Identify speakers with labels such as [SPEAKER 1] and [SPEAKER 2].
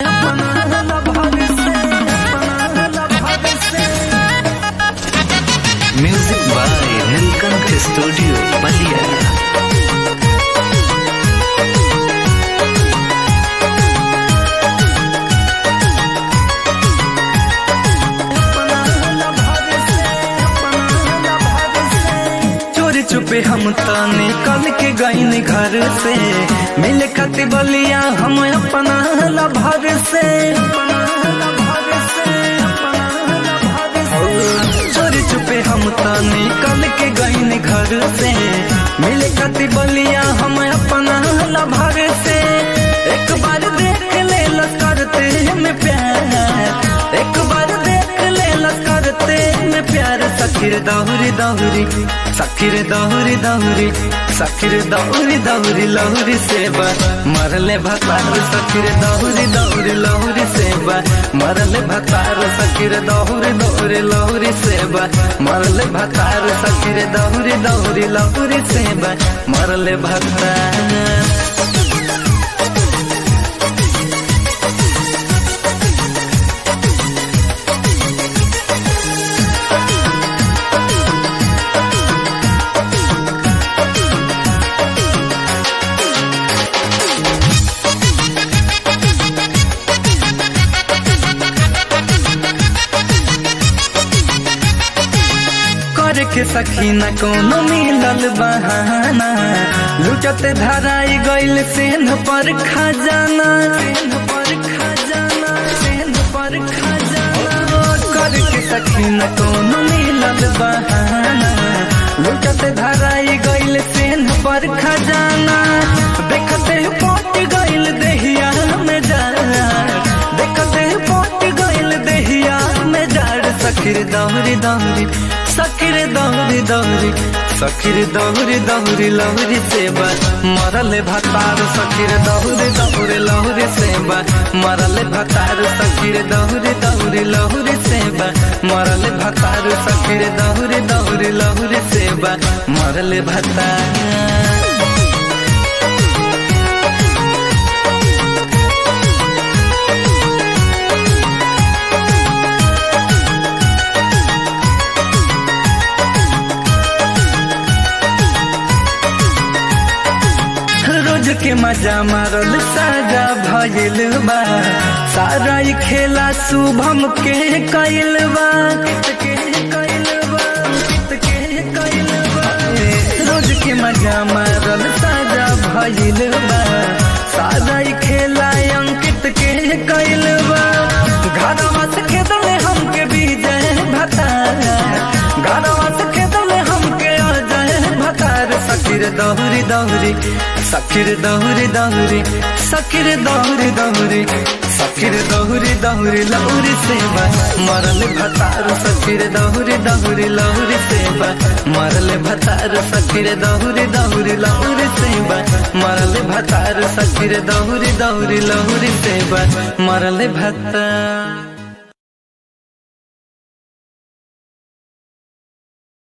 [SPEAKER 1] music by Neelkanth studio Ballia
[SPEAKER 2] चोरी चुपे हम तो निकल के गईन घर से मिले खातिर बलिया हम अपना लभर से चोरी चुपे हम तो निकल के गईन घर से मिले खातिर बलिया हम अपना लभर से एक बार देख ले करते में प्यार एक बार देख ले करते में प्यार सखीर दौरी दौरी सखीर दौरी दौरी सखीर दौरी दौरी लौरी सेवा मरले भतार सखीर दौरी दौरी लौरी सेवा मरले भतार सखीर दौरी दौरी लौरी सेवा मरले भतार सखीर दौरी दौरी लौरी सेवा मरले भतार कर के सखी न कोनो मिलल बहाना लुचत धराई गइल सेन पर खजाना सेन पर खजाना सेन पर खजाना कर के सखी न कोनो मिलल बहाना लुचत धराई गइल सेन पर खजाना देखते पट गइल देहिया में जा देखते पट गइल देहिया में जाड़ सखीर दौरी दौरी सखीर दौरी दौरी सखीर दौरी दौरी लहरी सेवा मरल भतार सखीर दौरी दौरी लहरी सेवा मरल भतार सखीर दौरी दौरी लहरी सेवा मरल भतार सखीर दौरी दौरी लहरी सेवा मरल भतार रोज के मजा मारल साजा भइल बा सारा ई खेला शुभम के कइल बा के कइल बा के कइल बा रोज के मजा मारल साजा भइल बा सारा ई खेला अंकित के कइल बा घरवा से खेदले हमके विजय भता घरवा से खेदले हमके अजय भतार सखीर दौरी दौरी सखीर दौरी दौरी सखीर दौरी दौरी सखीर दौरी दौरी लौरी सेवा मरल भतार सखीर दौरी दौरी लौरी सेवा मरल भतार सखीर दौरी दौरी लौरी सेवा मरल भतार सखीर दौरी दौरी लौरी सेवा मरल भतार